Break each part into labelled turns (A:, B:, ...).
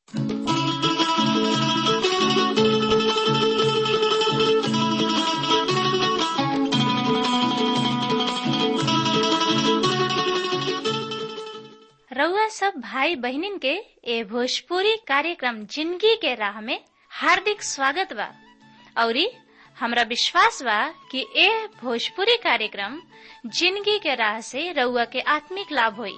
A: रउआ सब भाई बहिनीन के ए भोजपुरी कार्यक्रम जिंदगी के राह में हार्दिक स्वागत बा औरी हमरा विश्वास बा कि ए भोजपुरी कार्यक्रम जिंदगी के राह से रउआ के आत्मिक लाभ होई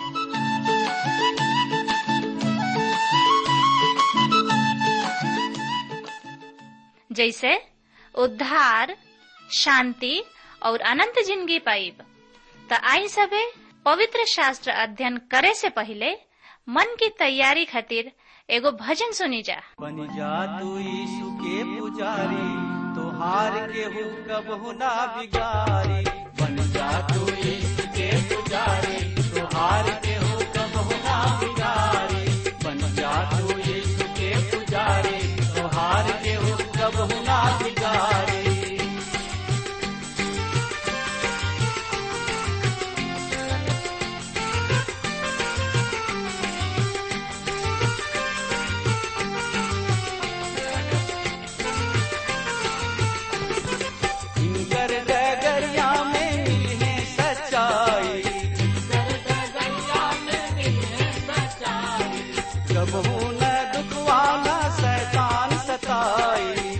A: जैसे उद्धार शांति और अनंत जिंदगी पाइब त आई सबे पवित्र शास्त्र अध्ययन करे से पहले मन की तैयारी खातिर एगो भजन सुनी जा
B: बन जा तू यीशु के पुजारी तोहार के कबहू ना बिगारी बन जा तू यीशु के पुजारी तोहार के कबहू ना बिगारी बन जा तू यीशु के पुजारी तोहार के कबहू ना बिगारी इनकर डगरिया में मिले सच्चाई कबहू न दुखवाना शैतान सताई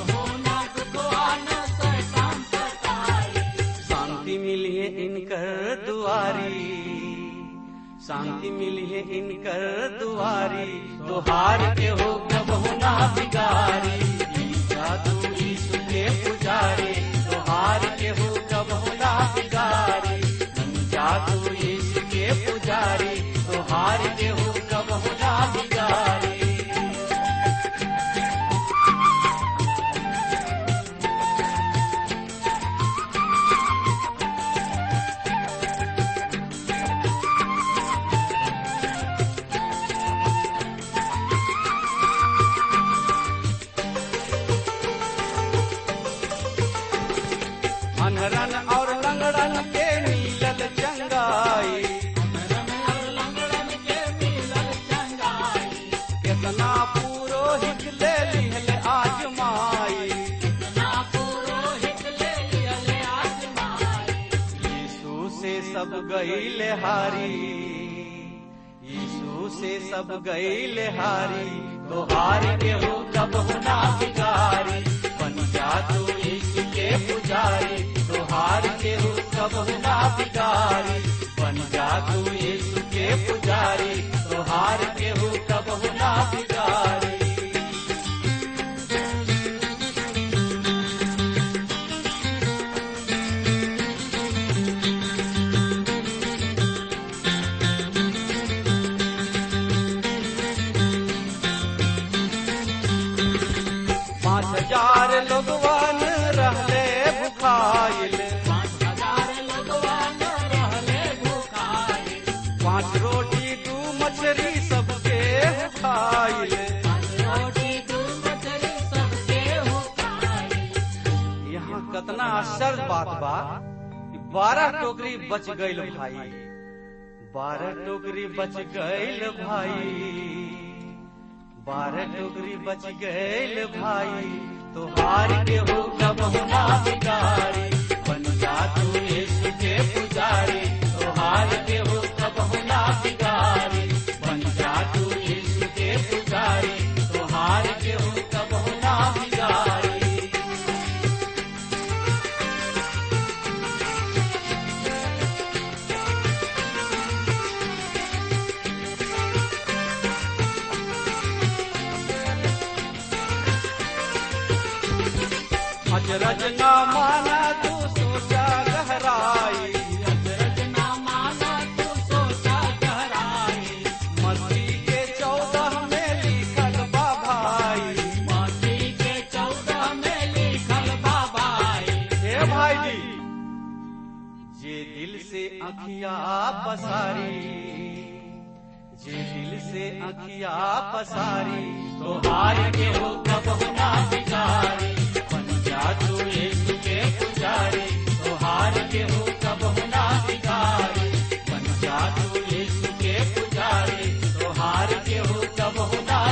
B: शांति मिली है इनकर दुआरी शांति मिली है इनकर दुआरी तुहार के हो कबहू ना बिगारी जादू यीशु के पुजारी तुहार के हो कबहू ना बिगारी जादू यीशु के पुजारी तुहार के हो कबहू ना बिगारी अनरन और लंगड़न के नीलल चंगाई कितना पुरोहित ले लिहल आजमाई यीशु से सब गईल हारी यीशु से सब गईल हारी तो हार के हो कब ना बिगारी बन जा तू यीशु के पुजारी तो हार के हो कब ना बिगारी बन जा तू यीशु के पुजारी तो हार के हो कब ना बिगारी पाँच हजार लोगवन रहले भुखाइल पाँच रोटी दू मछली सबके खाइल यहाँ कतना आश्चर्य बात बा कि बारह टोकरी बच गईल भाई बारह टोकरी बच गईल भाई बारह टोकरी बच गईल भाई तो हार के हो कब ना बिगारी बन जा तू यीशु के पुजारी तो हार के हो कब ना बिगारी बन जा तू यीशु के पुजारी तो हार के हो कब ना बिगारी अजरज न माना तू सोचा गहराई मस्ती के चौदह में लिखल बा भाई हे भाई जी जे दिल से अखिया पसारी जे दिल से अखिया पसारी तो हार के हो कब ना बिगारी बन जा तू यीशु के पुजारी तो हार के हो कब ना बिगारी बन जा तू यीशु के पुजारी तो हार के हो कब ना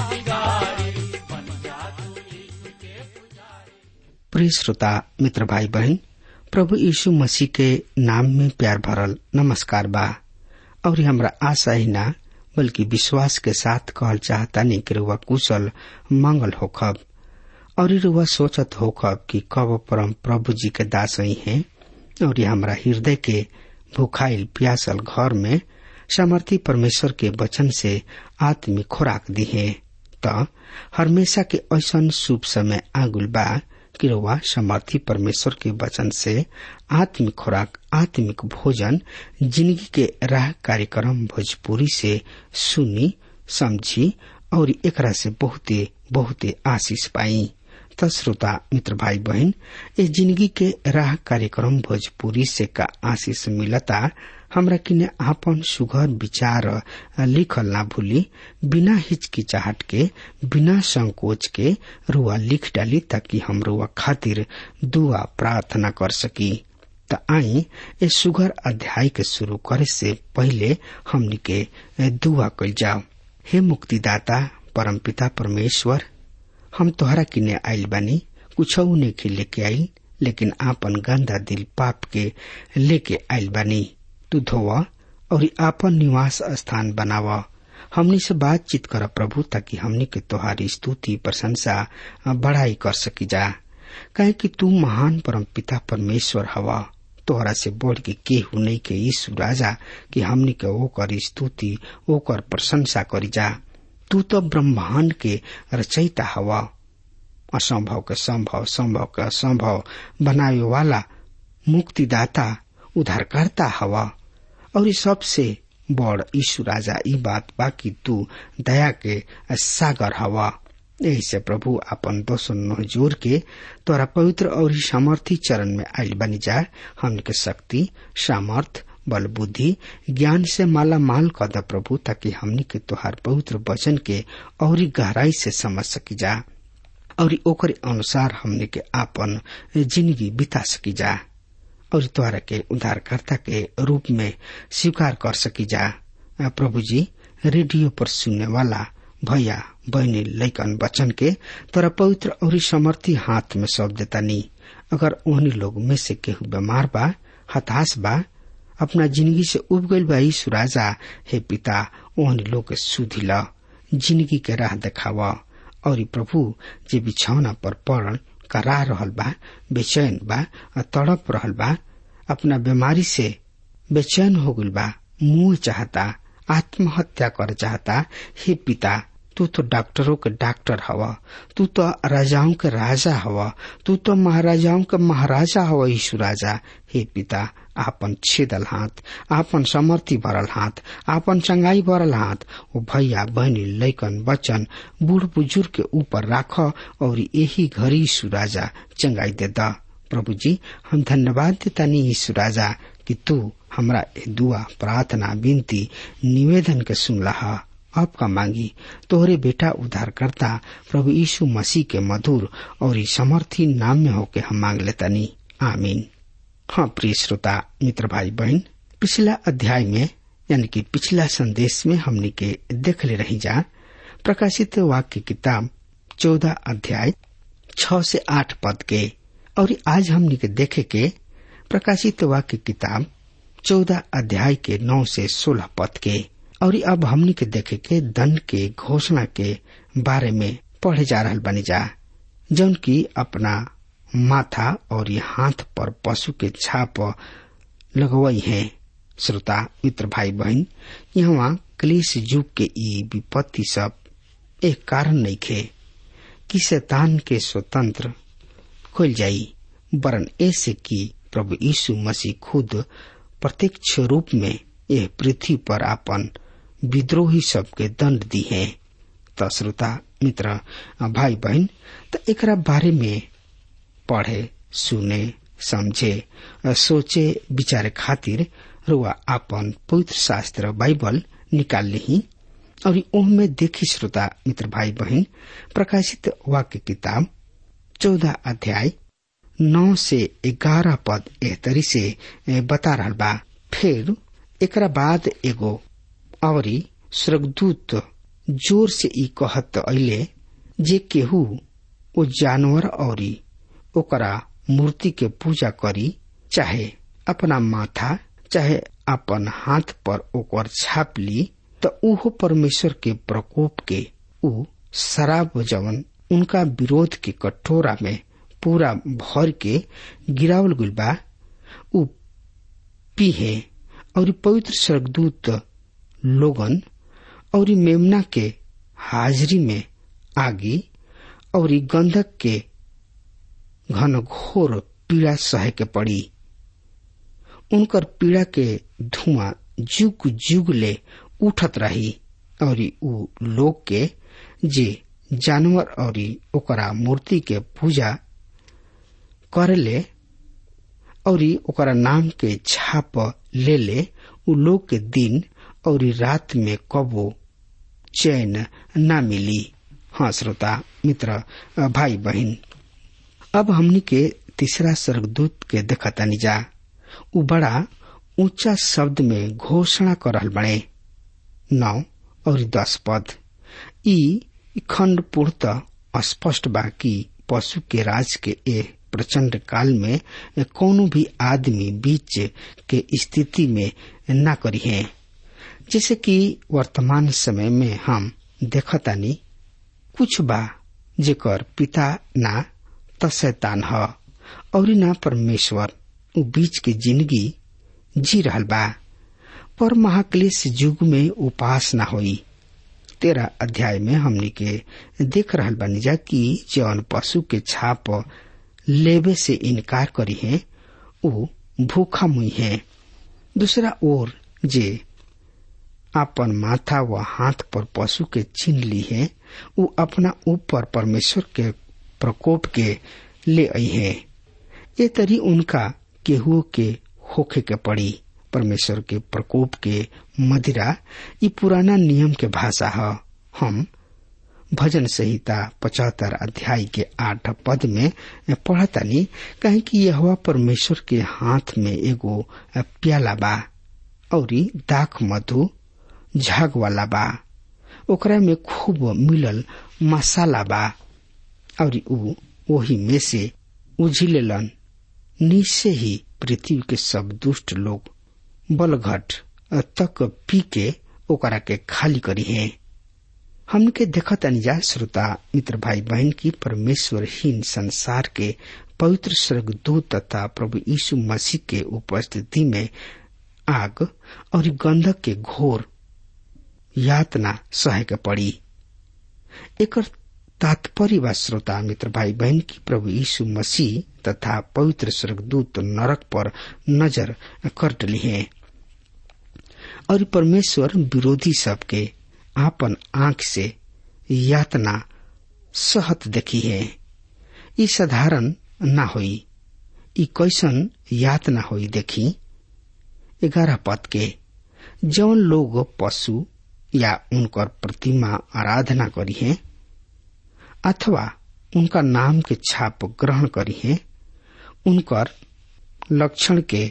C: प्रिय श्रोता मित्र भाई बहन प्रभु यीशु मसीह के नाम में प्यार भरल नमस्कार बा और हमरा आशा ही ना बल्कि विश्वास के साथ कहल चाहता नहीं कि रुआ कुशल मंगल होखब और रुआ सोचत होखब कि कब परम प्रभु जी के दास ही हैं और हमरा हृदय के भूखाइल प्यासल घर में सामर्थी परमेश्वर के वचन से आत्मिक खुराक दी है त हमेशा के ऐसा शुभ समय आगुल बा कि रउआ समर्थी परमेश्वर के वचन से आत्मिक खुराक आत्मिक भोजन जिंदगी के राह कार्यक्रम भोजपुरी से सुनी समझी और एकरा से बहुते बहुते आशीष पाई त श्रोता मित्र भाई बहन इस जिंदगी के राह कार्यक्रम भोजपुरी से का आशीष मिलता हमरा किने आपन सुघर विचार लिखल ना भूली बिना हिचकिचाहट के बिना संकोच के रुआ लिख डाली ताकि हम रुआ खातिर दुआ प्रार्थना कर सकी त आई ए सुघर अध्याय के शुरू करे से पहले हमनी के दुआ कल जाओ हे मुक्तिदाता परमपिता परमेश्वर हम तोहरा किने आइल बानी कुछ नहीं लेके आइल लेकिन आपन गंदा दिल पाप के लेके आइल बानी तू धोवा और आपन निवास स्थान बनावा हमनी से बातचीत कर प्रभु ताकि हमनी के तोहारी स्तुति प्रशंसा बढ़ाई कर सकी जा कहे कि तू महान परम पिता परमेश्वर हवा तोहरा से बढ़ के केहू नहीं के यीशु राजा कि हमनी के ओकर स्तुति ओकर प्रशंसा करी जा तू तो ब्रह्मांड के रचयिता हवा असंभव के संभव संभव के असंभव बनावे वाला मुक्तिदाता उद्धारकर्ता हवा और ये सबसे बड़ यीशु राजा ई बात बाकी तू दया के सागर हवा यही से प्रभु अपन दोषो नोह जोर के तोरा पवित्र और सामर्थी चरण में आयल बनी जाए हमने के शक्ति सामर्थ बल बुद्धि ज्ञान से माला माल कर द प्रभु ताकि हमनी के तोहार पवित्र वचन के और गहराई से समझ सकी जा और ओकर अनुसार हमने के आपन जिंदगी बिता सकी जा और द्वारा के उद्धारकर्ता के रूप में स्वीकार कर सकी जा प्रभु जी रेडियो पर सुनने वाला भैया बहनी लैकन बचन के तोरा पवित्र और समर्थी हाथ में सौंप देता नी अगर उन्हीं लोग में से केहू बीमार बा हताश बा अपना जिंदगी से उब गईल बा यीशु राजा हे पिता ओहनी लोग के सुधी ल जिंदगी के राह देखावा और प्रभु जे बिछौना पर पड़ल करा रहल बा बेचैन बा तड़प रहल बा अपना बीमारी से बेचैन हो गईल बा मुंह चाहता आत्महत्या कर चाहता हे पिता तू तो डॉक्टरों के डॉक्टर हवा तू तो राजाओं के राजा हवा तू तो महाराजाओं के महाराजा हवा यीशु राजा हे पिता आपन छेदल हाथ आपन समर्थी भरल हाथ आपन चंगाई भरल हाथ ओ भैया बहनी लैकन बचन बूढ़ बुजुर्ग के ऊपर राख और यही घड़ी यीशु राजा चंगाई दे द प्रभु जी हम धन्यवाद देता नहीं यीशु राजा कि तू हमरा दुआ प्रार्थना विनती निवेदन के सुनला आपका मांगी तोहरे बेटा उद्धार करता प्रभु यीशु मसीह के मधुर और समर्थी नाम में होके हम मांग लेता नी आमीन हाँ प्रिय श्रोता मित्र भाई बहन पिछला अध्याय में यानी कि पिछला संदेश में हमने के देख ले रही जा प्रकाशित वाक्य किताब चौदह अध्याय छ से आठ पद के और आज हमने के देखे के प्रकाशित वाक्य किताब चौदह अध्याय के नौ से सोलह पद के और अब हमनी के देखे के दंड के घोषणा के बारे में पढ़े जा रहा बनी जा जौन की अपना माथा और ये हाथ पर पशु के छाप लगवई है श्रोता मित्र भाई बहन यहाँ क्लेश युग के ई विपत्ति सब एक कारण नहीं खे कि शैतान के स्वतंत्र खोल जाई वरन ऐसे कि प्रभु यीशु मसीह खुद प्रत्यक्ष रूप में यह पृथ्वी पर अपन विद्रोही सबके दंड दी है त श्रोता मित्र भाई बहन त एकरा बारे में पढ़े सुने समझे सोचे विचारे खातिर रुआ अपन पवित्र शास्त्र बाइबल निकाल ली और ओहमे देखी श्रोता मित्र भाई बहन प्रकाशित वाक्य किताब चौदह अध्याय नौ से ग्यारह पद एह तरी से बता रहा बा फिर एकरा बाद एगो अवरी स्वर्गदूत जोर से ई कहत अले जे केहू ओ जानवर औरी ओकरा मूर्ति के पूजा करी चाहे अपना माथा चाहे अपन हाथ पर ओकर छाप ली त उहो परमेश्वर के प्रकोप के ऊ शराब जवन उनका विरोध के कटोरा में पूरा भर के गिरावल गुल बा ऊ पीहे और पवित्र स्वर्गदूत लोगन और मेमना के हाजिरी में आगी और गंधक के घनघोर पीड़ा सहे के पड़ी उनकर पीड़ा के धुआं जुग जुग ले उठत रही और ऊ लोग के जे जानवर और ओकरा मूर्ति के पूजा करेले और ओकरा नाम के छाप ले ले उ लोग के दिन और रात में कबो चैन न मिली हाँ श्रोता मित्र भाई बहन अब हमनी के तीसरा स्वर्गदूत के देखतानी जा उ बड़ा ऊंचा शब्द में घोषणा कर रहल बने नौ और दस पद ई खंड पूर्णतः स्पष्ट बा कि पशु के राज के ए प्रचंड काल में कोनो भी आदमी बीच के स्थिति में न करी है जैसे कि वर्तमान समय में हम देखतानी कुछ बा जेकर पिता ना त शैतान ह और ना परमेश्वर उ बीच के जिंदगी जी रहल बा पर महाक्लेश युग में उपास ना होई तेरह अध्याय में हमनी के देख रहल बानी जा कि जौन पशु के छाप लेवे से इनकार करी है उ भूखा मुई है दूसरा ओर जे आपन माथा व हाथ पर पशु के चिन्ह ली है उ अपना ऊपर परमेश्वर के प्रकोप के ले आई है ये तरी उनका केहू के होखे के पड़ी परमेश्वर के प्रकोप के मदिरा ये पुराना नियम के भाषा है हम भजन संहिता पचहत्तर अध्याय के आठ पद में पढ़तानी कहे कि यह परमेश्वर के हाथ में एगो प्याला बा और दाख मधु झाग वाला बा ओकरा में खूब मिलल मसाला बा और ऊ वही में से उझिलेलन नीचे ही पृथ्वी के सब दुष्ट लोग बलघट तक पी के ओकरा के खाली करी है हमके देखत अनिजा श्रोता मित्र भाई बहन की परमेश्वरहीन संसार के पवित्र स्वर्गदूत तथा प्रभु यीशु मसीह के उपस्थिति में आग और गंधक के घोर यातना सहे के पड़ी एकर तात्पर्य व श्रोता मित्र भाई बहन की प्रभु यीशु मसीह तथा पवित्र स्वर्गदूत नरक पर नजर कर डली है और परमेश्वर विरोधी सबके आपन आंख से यातना सहत देखी है ई साधारण ना होई ई कैसन यातना होई देखी ग्यारह पद के जौन लोग पशु या उनकर प्रतिमा आराधना करी है अथवा उनका नाम के छाप ग्रहण करी है उनकर लक्षण के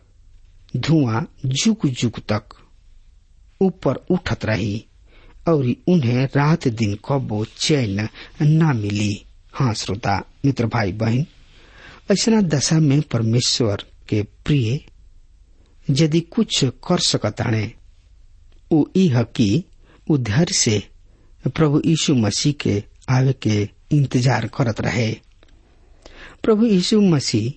C: धुआं जुग जुग तक ऊपर उठत रही और उन्हें रात दिन कबो चैन न मिली हाँ श्रोता मित्र भाई बहन ऐसा दशा में परमेश्वर के प्रिय यदि कुछ कर सकत हणे उ इह कि उ धैर्य से प्रभु यीशु मसीह के आवे के इंतजार करत रहे प्रभु यीशु मसीह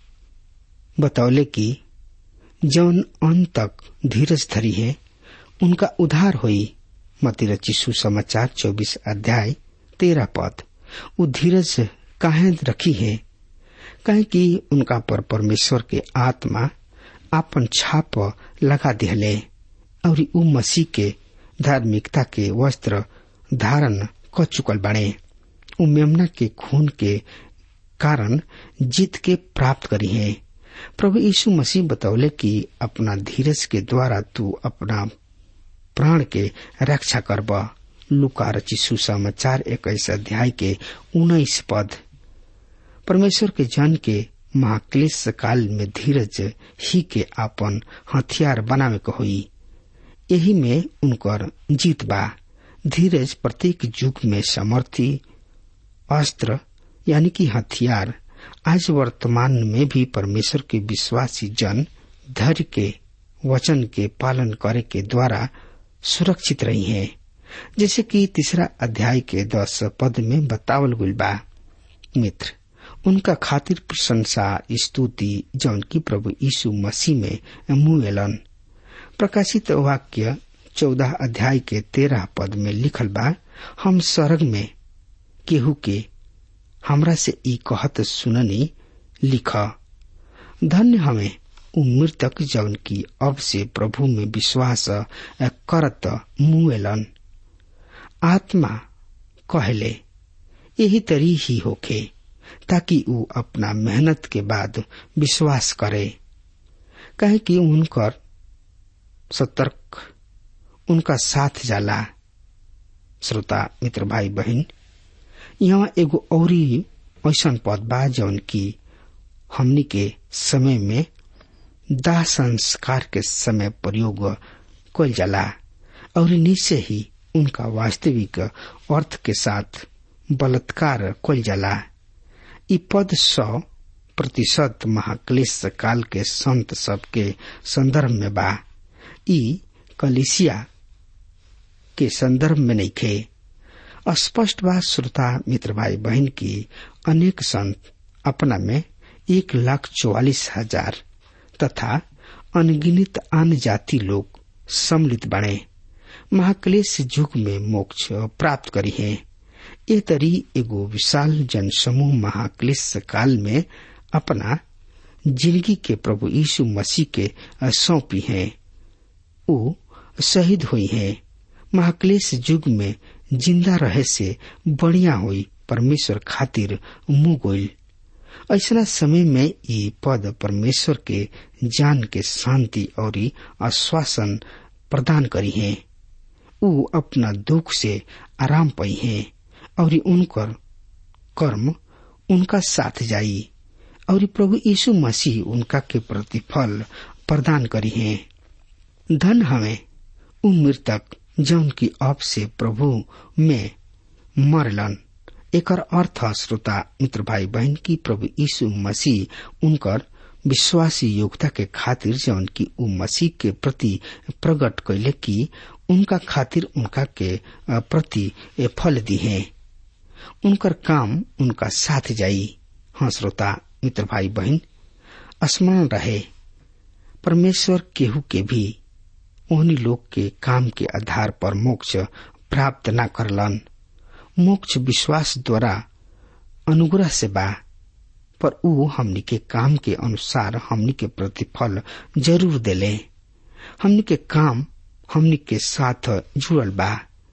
C: बतौले कि जौन अंत तक धीरज धरी है उनका उधार हुई मती रची सुसमाचार चौबीस अध्याय तेरह पद उ धीरज काहे रखी है कहे कि उनका पर परमेश्वर के आत्मा आपन छाप लगा दिहले और उ मसीह के धार्मिकता के वस्त्र धारण कर चुकल बने उ मेमना के खून के कारण जीत के प्राप्त करी है प्रभु यीशु मसीह बतौले कि अपना धीरज के द्वारा तू अपना प्राण के रक्षा करब लुका रची सुसमाचार इक्कीस अध्याय के उन्नीस पद परमेश्वर के जन के महाक्लेश काल में धीरज ही के आपन हथियार बनावे के होई यही में उनकर जीत बा धीरज प्रत्येक युग में समर्थी अस्त्र यानी कि हथियार आज वर्तमान में भी परमेश्वर के विश्वासी जन धैर्य के वचन के पालन करे के द्वारा सुरक्षित रही हैं जैसे कि तीसरा अध्याय के दस पद में बतावल गई बा मित्र उनका खातिर प्रशंसा स्तुति जौन की प्रभु यीशु मसीह में मुएलन प्रकाशित वाक्य चौदह अध्याय के तेरह पद में लिखल बा हम स्वर्ग में केहू के हमरा से ई कहत सुननी लिख धन्य हमें उ मृतक जौन की अब से प्रभु में विश्वास करत मुएलन आत्मा कहले यही तरी ही होखे ताकि उ अपना मेहनत के बाद विश्वास करे कहे कि उनकर सतर्क उनका साथ जाला श्रोता मित्र भाई बहन यहाँ एगो औरी ऐसन पद बा जौन की हमनी के समय में दाह संस्कार के समय प्रयोग कल जाला और निश्चय ही उनका वास्तविक अर्थ के साथ बलात्कार कल जाला ई पद सौ प्रतिशत महाक्लेश काल के संत सब के संदर्भ में बा ई कलिसिया के संदर्भ में नहीं खे स्पष्ट बात श्रोता मित्र भाई बहन की अनेक संत अपना में एक लाख चौवालीस हजार तथा अनगिनित आन जाति लोग सम्मिलित बने महाक्लेश युग में मोक्ष प्राप्त करी है ये तरी एगो विशाल जनसमूह महाक्लेश काल में अपना जिंदगी के प्रभु यीशु मसीह के सौंपी है वो शहीद हुई है महाक्लेश युग में जिंदा रहे से बढ़िया हुई परमेश्वर खातिर मुंह गोइल ऐसा समय में ये पद परमेश्वर के जान के शांति और आश्वासन प्रदान करी है उ अपना दुख से आराम पाई है और उनकर कर्म उनका साथ जाई और प्रभु यीशु मसीह उनका के प्रतिफल प्रदान करी है धन हमें उ मृतक जौन की अब से प्रभु में मरलन एकर अर्थ श्रोता मित्र भाई बहन की प्रभु यीशु मसीह उनकर विश्वासी योग्यता के खातिर जौन की उ मसीह के प्रति प्रकट कैले की उनका खातिर उनका के प्रति फल दी है उनकर काम उनका साथ जाई हाँ श्रोता मित्र भाई बहन स्मरण रहे परमेश्वर केहू के भी उन्हीं लोग के काम के आधार पर मोक्ष प्राप्त न करलन मोक्ष विश्वास द्वारा अनुग्रह से बा पर ऊ हमनी के काम के अनुसार हमनी के प्रतिफल जरूर देले हमनी के काम हमनी के साथ जुड़ल बा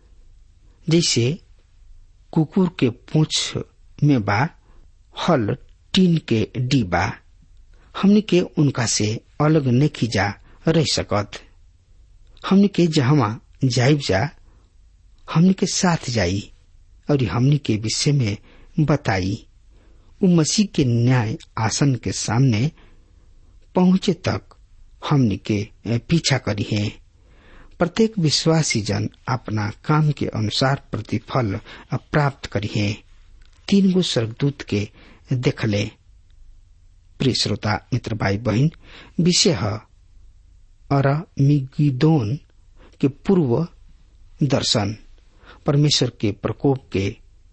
C: जैसे कुकुर के पूछ में बा हल टीन के डी बा हमनी के उनका से अलग नहीं जा रह सकत हमनी के जहां जाइब जा हमनी के साथ जाई और हमनी के विषय में बताई उ मसीह के न्याय आसन के सामने पहुंचे तक हमनी के पीछा करी है प्रत्येक विश्वासी जन अपना काम के अनुसार प्रतिफल प्राप्त करी है तीन गो स्वर्गदूत के देखले प्रिय श्रोता मित्र भाई बहन विषय है अरमिगिदोन के पूर्व दर्शन परमेश्वर के प्रकोप के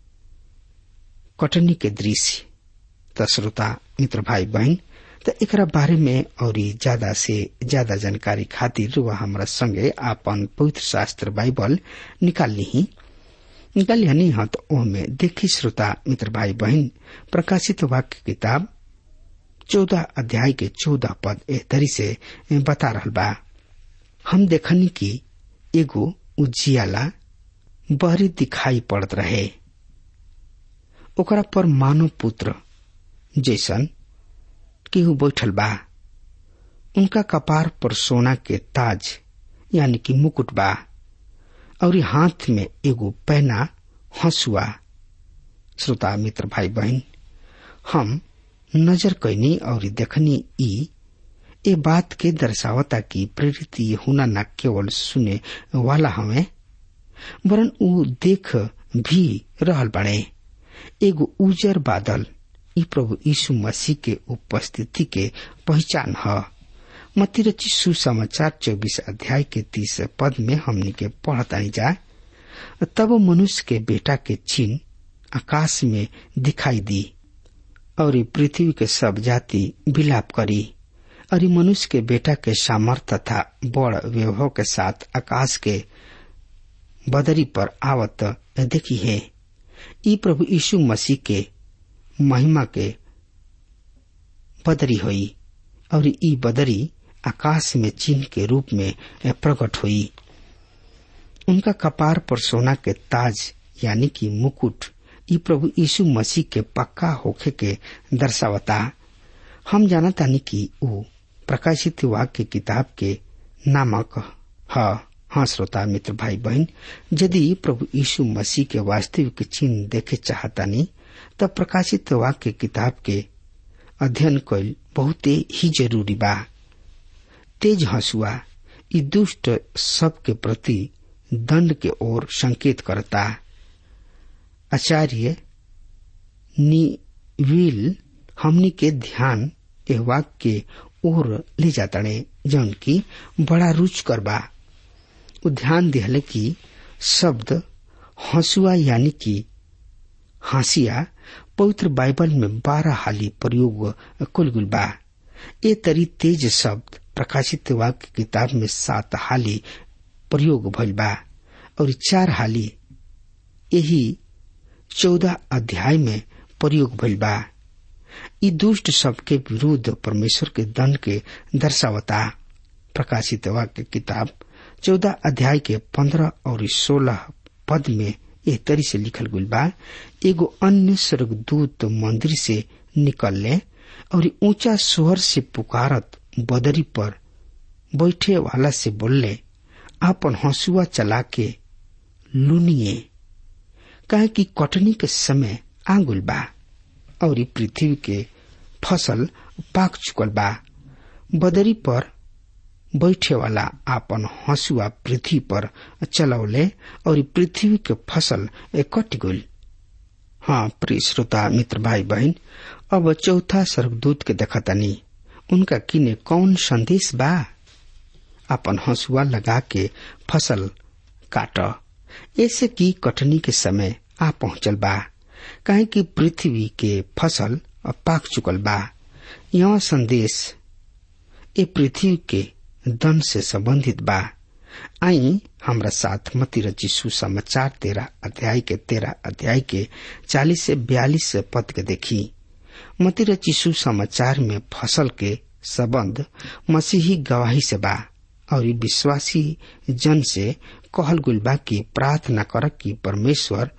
C: कटनी के दृश्य त श्रोता मित्र भाई बहन त एकरा बारे में और ज्यादा से ज्यादा जानकारी खातिर वह हमारा संगे आपन पवित्र शास्त्र बाइबल निकाल ली निकाल हनी हत ओमे देखी श्रोता मित्र भाई बहन प्रकाशित वाक्य किताब चौदह अध्याय के चौदह पद ए तरी से बता रहल बा हम देखनी कि एगो उजियाला बहरी दिखाई पड़त रहे ओकरा पर मानव पुत्र जैसन केहू बैठल बा उनका कपार पर सोना के ताज यानी कि मुकुट बा और हाथ में एगो पैना हंसुआ श्रोता मित्र भाई बहन हम नजर कैनी और देखनी ई ए बात के दर्शावता की प्रेरित होना न केवल सुने वाला हमें वरन ऊ देख भी रहल बने एगो उजर बादल ई प्रभु यीशु मसीह के उपस्थिति के पहचान है मती रची सुसमाचार चौबीस अध्याय के तीस पद में हमनी के पढ़ताई जाए तब मनुष्य के बेटा के चिन्ह आकाश में दिखाई दी और ई पृथ्वी के सब जाति विलाप करी और ई मनुष्य के बेटा के सामर्थ तथा बड़ वैभव के साथ आकाश के बदरी पर आवत देखी है ई प्रभु यीशु मसीह के महिमा के बदरी हुई और ई बदरी आकाश में चिन्ह के रूप में प्रकट हुई उनका कपार पर सोना के ताज यानी कि मुकुट ई प्रभु यीशु मसीह के पक्का होखे के दर्शावता हम जानता नहीं कि ऊ प्रकाशित वाक्य किताब के नामक है हाँ श्रोता मित्र भाई बहन यदि प्रभु यीशु मसीह के वास्तविक चिन्ह देखे चाहतानी तब प्रकाशित वाक्य किताब के अध्ययन कैल बहुते ही जरूरी बा तेज हंसुआ ई दुष्ट सबके प्रति दंड के ओर संकेत करता आचार्य निविल हमनी के ध्यान एह वाक्य के ओर ले जाताड़े जौन की बड़ा रुच कर बा ध्यान दिहले कि शब्द हंसुआ यानी कि हासिया पवित्र बाइबल में बारह हाली प्रयोग कुलगुल बा ए तरी तेज शब्द प्रकाशित वाक्य किताब में सात हाली प्रयोग भइल बा और चार हाली यही चौदह अध्याय में प्रयोग भइल बा ई दुष्ट सबके विरुद्ध परमेश्वर के दंड के दर्शावता प्रकाशित वाक्य किताब चौदह अध्याय के पंद्रह और सोलह पद में एह तरी से लिखल गई बा एगो अन्य स्वर्गदूत मंदिर से निकलले और ऊंचा स्वर से पुकारत बदरी पर बैठे वाला से बोलले आपन हंसुआ चला के लुनिए कहे कि कटनी के समय आंगुल बा और पृथ्वी के फसल पाक चुकल बा बदरी पर बैठे वाला आपन हंसुआ पृथ्वी पर चलौले और पृथ्वी के फसल कट गई हाँ प्रिय श्रोता मित्र भाई बहन अब चौथा स्वर्गदूत के देखतानी उनका किने कौन संदेश बा अपन हंसुआ लगा के फसल काट ऐसे की कटनी के समय आ पहुंचल बा काहे कि पृथ्वी के फसल पाक चुकल बा यह संदेश ए पृथ्वी के दन से संबंधित बा आई हमरा साथ मती रची सुसमाचार तेरह अध्याय के तेरह अध्याय के चालीस से बयालीस पद के देखी मती रची सुसमाचार में फसल के संबंध मसीही गवाही से बा और विश्वासी जन से कहल गुल बा की प्रार्थना कर कि परमेश्वर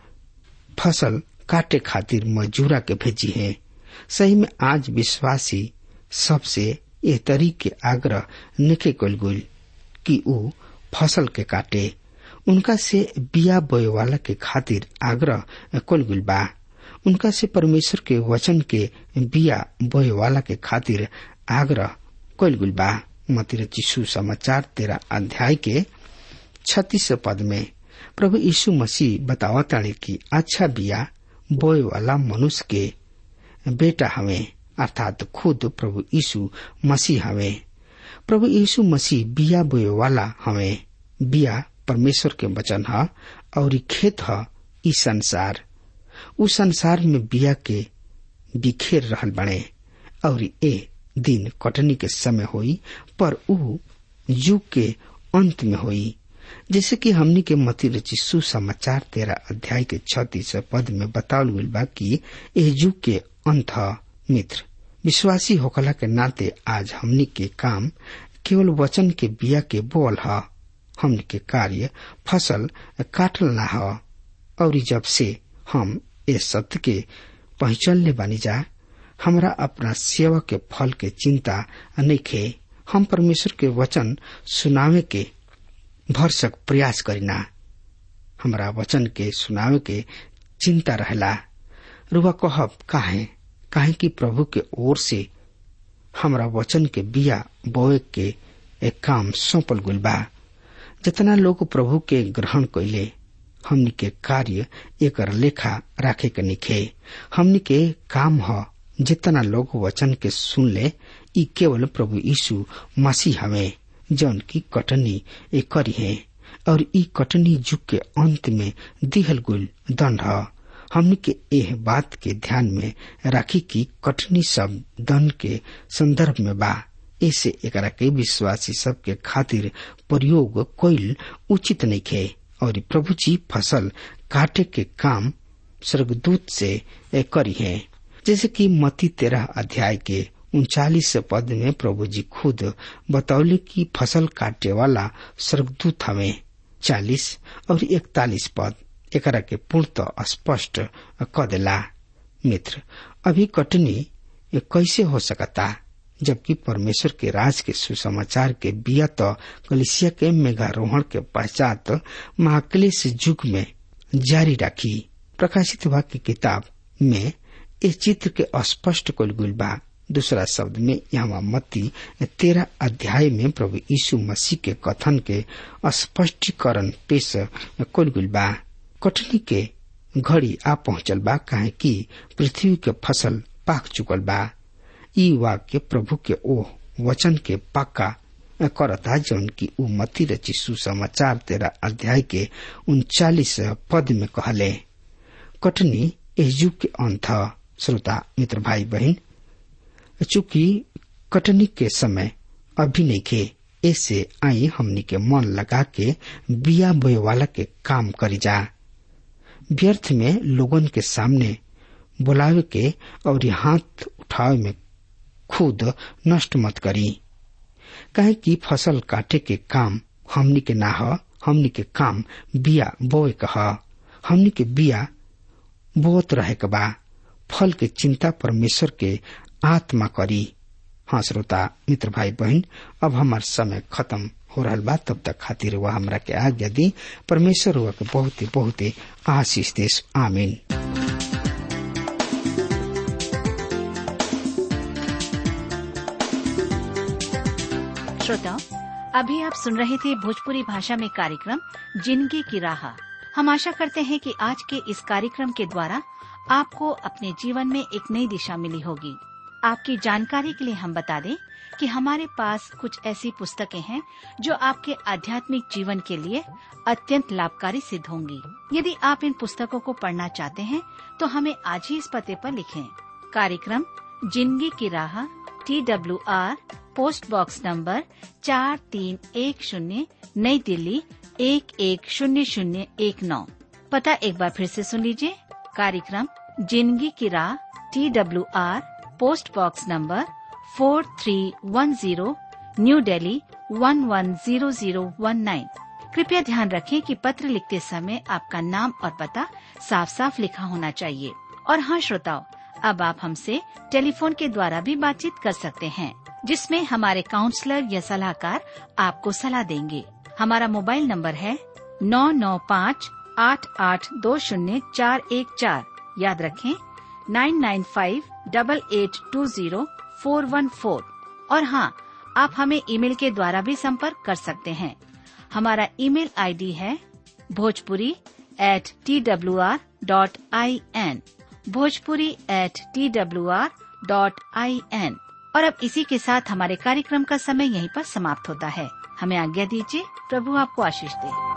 C: फसल काटे खातिर मजूरा के भेजी है सही में आज विश्वासी सबसे एह तरीके आग्रह निके कल गुल कि ऊ फसल के काटे उनका से बिया बोए वाला के खातिर आग्रह कल गुल बा उनका से परमेश्वर के वचन के बिया बोए वाला के खातिर आग्रह कल गुल बा मतिर चिशु समाचार तेरा अध्याय के छत्तीस पद में प्रभु यीशु मसीह बतावताड़े कि अच्छा बिया बोए वाला मनुष्य के बेटा हमें अर्थात खुद प्रभु यीशु मसीह हमें प्रभु यीशु मसीह बिया बोए वाला हमें बिया परमेश्वर के वचन है और खेत है ई संसार उ संसार में बिया के बिखेर रहल बने और ए दिन कटनी के समय हुई पर उ युग के अंत में हुई जैसे कि हमनी के मती रची सुसमाचार तेरह अध्याय के छत्तीस पद में बतावल गई बा कि एह युग के अंत मित्र विश्वासी होकला के नाते आज हमनी के काम केवल वचन के बिया के बोल है हमनी के कार्य फसल काटल ना है और जब से हम इस सत्य के पहचानले बानी जा हमरा अपना सेवा के फल के चिंता नहीं खे हम परमेश्वर के वचन सुनावे के भरसक प्रयास करीना हमरा वचन के सुनावे के चिंता रहला रुआ कहब काहे काहे कि प्रभु के ओर से हमरा वचन के बिया बोए के एक काम सौंपल गुल बा जितना लोग प्रभु के ग्रहण कैले हमनी के कार्य एक लेखा राखे के निखे हमनी के काम ह जितना लोग वचन के सुन ले ई केवल प्रभु यीशु मसीह हवे जौन की कटनी ए करी है और ई कटनी युग के अंत में दिहल गुल दंड ह हमनी के एह बात के ध्यान में राखी कि कटनी सब दंड के संदर्भ में बा ऐसे एकरा के विश्वासी सब के खातिर प्रयोग कोइल उचित नहीं खे और प्रभु जी फसल काटे के काम स्वर्गदूत से करी है जैसे कि मती तेरह अध्याय के उनचालीस पद में प्रभु जी खुद बतौले कि फसल काटे वाला स्वर्गदूत हमें चालीस और इकतालीस पद एकरा के पूर्णतः स्पष्ट क देला मित्र अभी कटनी ये कैसे हो सकता जबकि परमेश्वर के राज के सुसमाचार के बिया तो कलिसिया के मेघारोहण के पश्चात महाक्लेश युग में जारी रखी प्रकाशित वाक्य किताब में इस चित्र के अस्पष्ट कुलगुल बा दूसरा शब्द में यहाँ मत्ती तेरह अध्याय में प्रभु यीशु मसीह के कथन के स्पष्टीकरण पेश कुलगुल बा कटनी के घड़ी आ पहुंचल बा काहे कि पृथ्वी के फसल पाक चुकल बा ई वाक्य प्रभु के ओ वचन के पक्का करता जौन की उ मती रची सुसमाचार तेरह अध्याय के उनचालीस पद में कहले कटनी इस युग के अंत श्रोता मित्र भाई बहन चूंकि कटनी के समय अभी नहीं खे ऐसे आई हमनी के मन लगा के बिया बोए वाला के काम करी जा व्यर्थ में लोगन के सामने बुलावे के और हाथ उठावे में खुद नष्ट मत करी काहे कि फसल काटे के काम हमनी के ना ह हमनी के काम बिया बोए के ह हमनी के बिया बोत रहे के बा फल के चिंता परमेश्वर के आत्मा करी हाँ श्रोता मित्र भाई बहन अब हमार समय खत्म हो रहा बा तब तक खातिर वह हमरा के आज्ञा दी परमेश्वर हुआ के बहुत ही बहुत ही आशीष देश आमीन
D: श्रोताओं अभी आप सुन रहे थे भोजपुरी भाषा में कार्यक्रम जिंदगी की राह हम आशा करते हैं कि आज के इस कार्यक्रम के द्वारा आपको अपने जीवन में एक नई दिशा मिली होगी आपकी जानकारी के लिए हम बता दें कि हमारे पास कुछ ऐसी पुस्तकें हैं जो आपके आध्यात्मिक जीवन के लिए अत्यंत लाभकारी सिद्ध होंगी यदि आप इन पुस्तकों को पढ़ना चाहते हैं तो हमें आज ही इस पते पर लिखें कार्यक्रम जिंदगी की राह T W R post box number चार तीन एक शून्य नई दिल्ली एक एक शून्य शून्य एक नौ पता एक बार फिर से सुन लीजिए कार्यक्रम जिंदगी की राह T W R post box number four three one zero new Delhi one one zero zero one nine कृपया ध्यान रखें कि पत्र लिखते समय आपका नाम और पता साफ साफ लिखा होना चाहिए और हाँ श्रोताओं अब आप हमसे टेलीफोन के द्वारा भी बातचीत कर सकते हैं जिसमें हमारे काउंसलर या सलाहकार आपको सलाह देंगे हमारा मोबाइल नंबर है नौ नौ पाँच आठ आठ दो शून्य चार एक चार याद रखें nine nine five double eight two zero four one four और हाँ आप हमें ईमेल के द्वारा भी संपर्क कर सकते हैं हमारा ईमेल आईडी है Bhojpuri at T W R dot I N Bhojpuri at T W R dot I N और अब इसी के साथ हमारे कार्यक्रम का समय यहीं पर समाप्त होता है हमें आज्ञा दीजिए प्रभु आपको आशीष दे